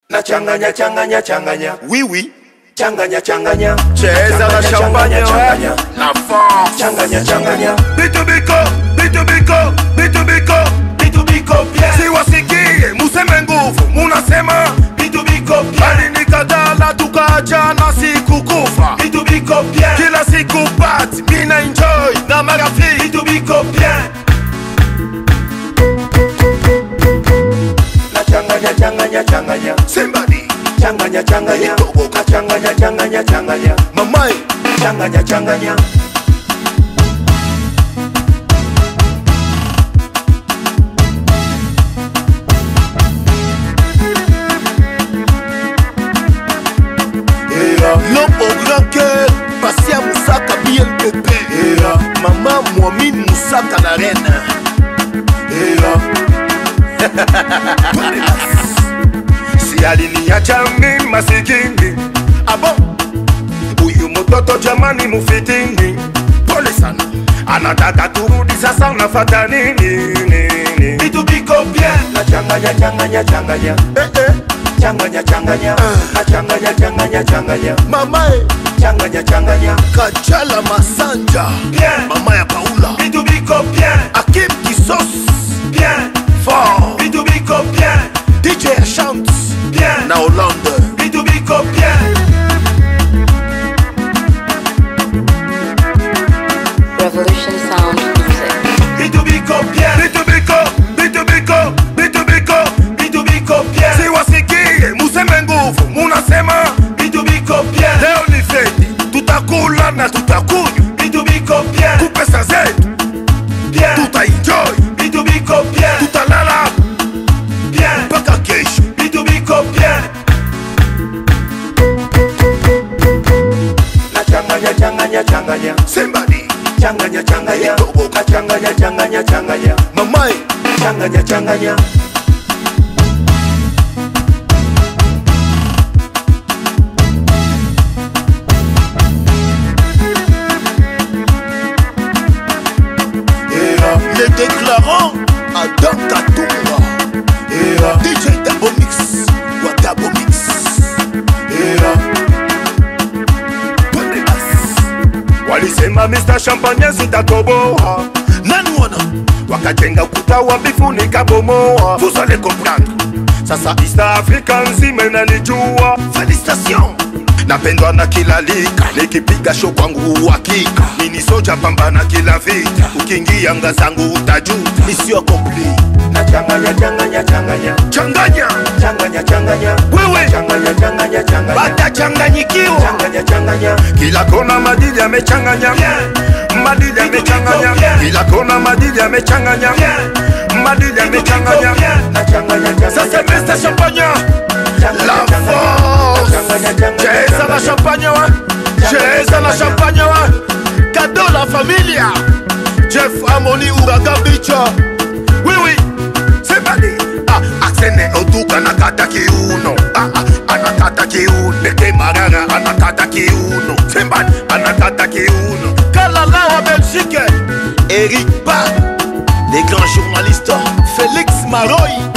na changanya changanya changanya Oui, oui. changanya changanya Cheza na Changanya, champagne, changanya, ouais. La force. changanya changanya Bitubiko, bitubiko, bitubiko. bitubiko bien Siwasikie, museme nguvu, munasema. bitubiko bien Alinikatala tukaachana sikukufa. bitubiko bien Kila siku party, mina enjoy na marafiki. bitubiko bien na changanya changanya changanya Somebody, changanya changanya na changanya changanya changanya mamai. changanya changanya Yeah. L'homme au grand cœur, Passia Moussaka BNPP. Yeah. Maman Moamine Moussaka la reine. si aliniacha mimi masikini abo huyu mtoto jamani mufitini pole sana anataka turudi sasa unafata nini nini bitubiko bien na changanya changanya changanya eh, eh. changanya changanya na changanya changanya changanya mama e changanya changanya kajala masanja Bien. mama ya paula bitubiko bien akim kisos bien fort bitubiko bien dj chant bien na hollande bitubiko bien Revolution Sound Music. bitubiko bien bitubiko bitubiko bitubiko bitubiko bien siwasikie museme nguvu munasema bitubiko bien leo ni feti tutakula na tutakunywa bitubiko bien kupesa zetu bien tutaenjoy bitubiko bien tutalala bien mpaka kesho bitubiko bien na changanya changanya changanya sembani changanya changanya na changanya changanya changanya mamae changanya changanya Yeah, les déclarants adam katumba yeah, dj dabomix wa dabomix yeah. walisema mr champagne sitatoboa nani wana wakajenga ukuta wa bifunika bomoa vous allez comprendre sasa east africa nzima inanijua felicitation napendwa na kila lika nikipiga sho kwangu uhakika mini soja pambana kila vita ukiingia anga zangu utajuta mission accompli na changanya changanya changanya changanya changanya changanya wewe changanya changanya changanya batachanganyikiwa changanya changanya kila kona madili yamechanganya Bien. madili yamechanganya Bien. kila kona madili yamechanganya Bien. madili yamechanganya na changanya changanya sasa mr champagne Changanya, la changanya. force Changanya, changanya, cheza na changanya. champagne wa cheza na champagne wa cadeau la familia jeff amoni uraga bicha oui oui c'est badi ah aksene otuka nakata kiuno ah ah anakata kiuno bete marara anakata kiuno sembani anakata kiuno kalala wa belgique eric ba les grands journalistes félix maroy